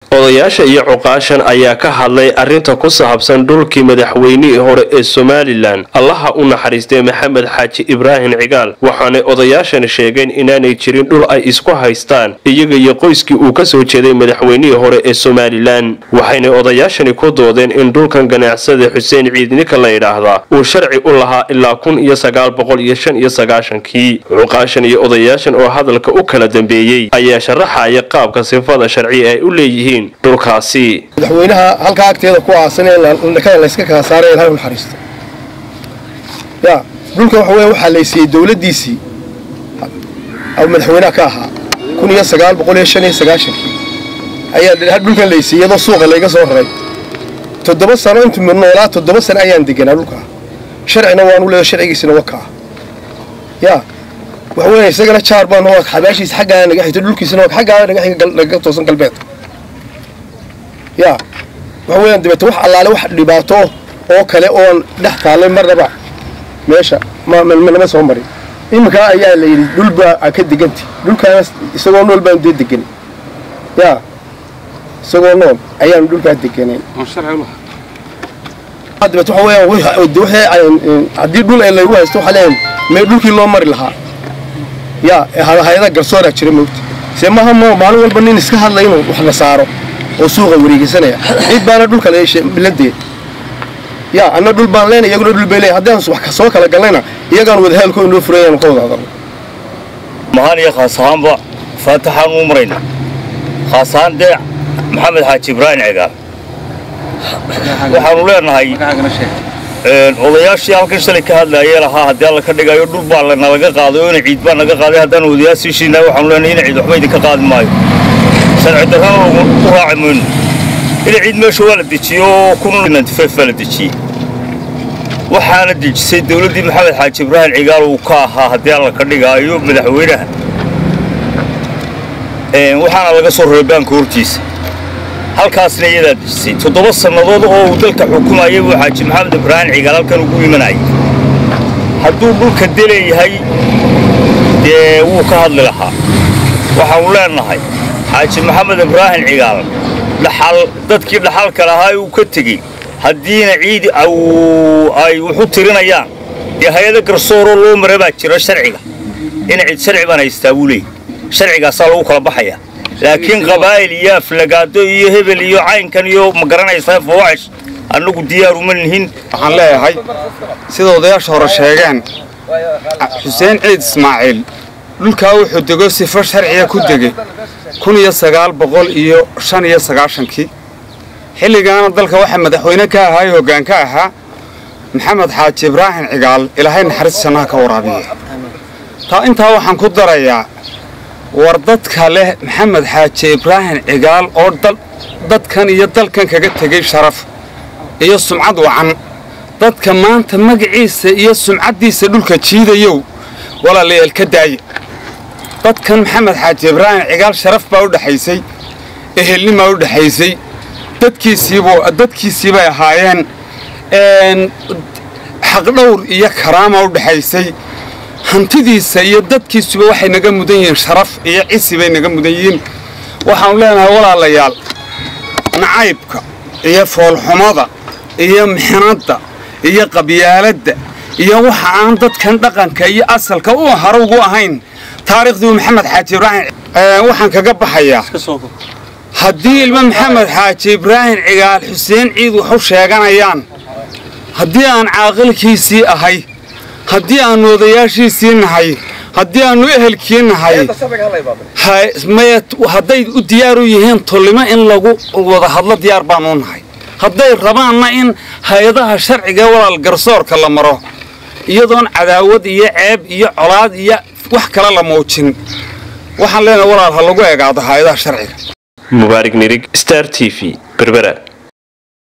odayaasha iyo cuqaashan ayaa ka hadlay arrinta ku saabsan dhulkii madaxweynihii hore ee somalilan allaha u naxariistay maxamed xaaji ibraahim cigaal waxaanay odayaashani sheegeen inaanay jirin dhul ay isku haystaan iyaga iyo qoyskii uu ka soo jeeday madaxweynihii hore ee somalilan waxaynay odayaashani ku doodeen in dhulkan ganacsada xuseen ciidnika la yidhaahdaa uu sharci u lahaa ilaa kun iyo sagaal boqol iyo shan iyo sagaashankii cuqaashan iyo odayaashan oo hadalka u kala dambeeyey ayaa sharaxaya qaabka sifada sharci ay u leeyihiin dhulkaasi madaxweynaha halkaa agteeda ku aasan ee dhakada layska kala saaray ilahay u naxariisto ya dhulka waxa weya waxaa laysiiyey dowladdiisii madaxweynaha ka ahaa kun iyo sagaal boqol iyo shan iyo sagaashankii ayaa dhulkan laysiiyey iyadoo suuqa layga soo raray toddoba sano intu noolaa toddoba sano ayaan deganaa dhulkaa sharcina waanu leedo sharcigiisina wakaa ya waxa weya isagana jaar baan xabaashiisa xaggaa naga xigto dhulkiisina xaggaa naga xiga naga toosan galbeedka ya waxa weeyaan dabeete wax allaale wax dhibaato oo kale oon dhex taallay marnaba meesha manama soo marin iminkaa ayaa la yidhi dhul baa ka deganta dhulkaana isagoo nool baan dee degan ya isagoo nool ayaanu dhulkaa deganay dabeete waxa weeyaan haddii dhul ee laygu haysto waxaa leeyahay mee dhulkii loo mari lahaa ya hay-ada garsooraa jira moogta see maaha mo maalin walba nin iska hadlay inuu wax la saaro oo suuqa wareegeysanaya cid baana dhulka biladee ya anna dhul baan leenay iyaguna dhul bay leeyahay haddaan wax soo kala galnayna iyagaan wadahaalkoo inoo furayaan ka wada hadalno mahaan iyo khaas ahaanba faataxaan uu marayna khaas ahaan dee maxamed xaaji ibraahim cigaal waxaanu leenahay odayaashii halkan shalay ka hadlaayee lahaa haddii alla ka dhigayo dhul baa nalaga qaaday oo ina ciid baa naga qaaday haddaan odayaashii shiinaa waxaanu leenahay ina ciid waxba idinka qaadi maayo sharci darrana u raaci mayno ina ciid meesha waa la dejiyey oo baa la dejiyey waxaana dejisay dowladdii maxamed xaaji ibraahim cigaal uu ka ahaa haddii alla ka dhigaayo madaxweynaha waxaana laga soo raray baanka hortiisa halkaasna iyadaa dejisay toddoba sannadood oo uu dalka xukumayay buu xaaji maxamed ibraahim cigaal halkan ugu imanayay hadduu dhulka deleeyahay dee wuu ka hadli lahaa waxaanu leenahay xaaji maxamed ibraahim cigaal dhaxal dadkii dhaxalka lahaa uu ka tegey haddiina ciid ay wuxu tirinayaan dee hay-ada garsooroo loo mara baa jira sharciga ina cid sharci baan haystaa buu leeyay sharcigaasaa lagu kala baxayaa laakiin qabaa'il iyo aflagaado iyo hebel iyo caynkan iyo ma garanaysaa fawaaxish annagu diyaaruma nihin waxaan leeyahay sida odayaasha hore sheegeen xuseen ciid ismaaciil dhulkaa wuxuu dego sifo sharciga ku degay kun iyo sagaal boqol iyo shan iyo sagaashankii xilligaana dalka waxaa madaxweyne ka ahaa ee hoggaan ka ahaa maxamed xaaji ibraahim cigaal ilaahay naxariis jannaha ka waraabiye taa intaa waxaan ku darayaa war dadka leh maxamed xaaji ibraahim cigaal oo dadkan iyo dalkan kaga tegey sharaf iyo sumcad wacan dadka maanta magaciisa iyo sumcaddiisa dhulka jiidayow walaalayaal ka daaya dadkan maxamed xaaji ibraahim cigaal sharaf baa u dhexaysay ehelnimaa u dhexaysay dadkiisii bay ahaayeen xaqdhowr iyo karaama u dhexaysay hantidiisa iyo dadkiisuba waxay naga mudan yihiin sharaf iyo cisi bay naga mudan yihiin waxaanu leenahay walaalayaal nacaybka iyo foolxumada iyo mixnadda iyo qabyaaladda iyo waxa aan dadkan dhaqanka iyo asalka u haro ugu ahayn taariikhdii maxamed xaaji ibraahim waxaan kaga baxayaa haddii ilmo maxamed xaaji ibraahim cigaal xuseen ciid waxu sheeganayaan haddii aan caaqilkiisii ahay haddii aannu odayaashiisii nahay haddii aannu ehelkii nahay hadday u diyaar u yihiin tullimo in lagu wada hadlo diyaar baanuu nahay hadday rabaanna in hay-adaha sharciga walaal garsoorka la maro iyadoon cadaawad iyo ceeb iyo colaad iyo wax kale la muujin waxaan leenahay walaal ha lagu eegaado hay-adaha sharciga mubaarig nirig star t v berbera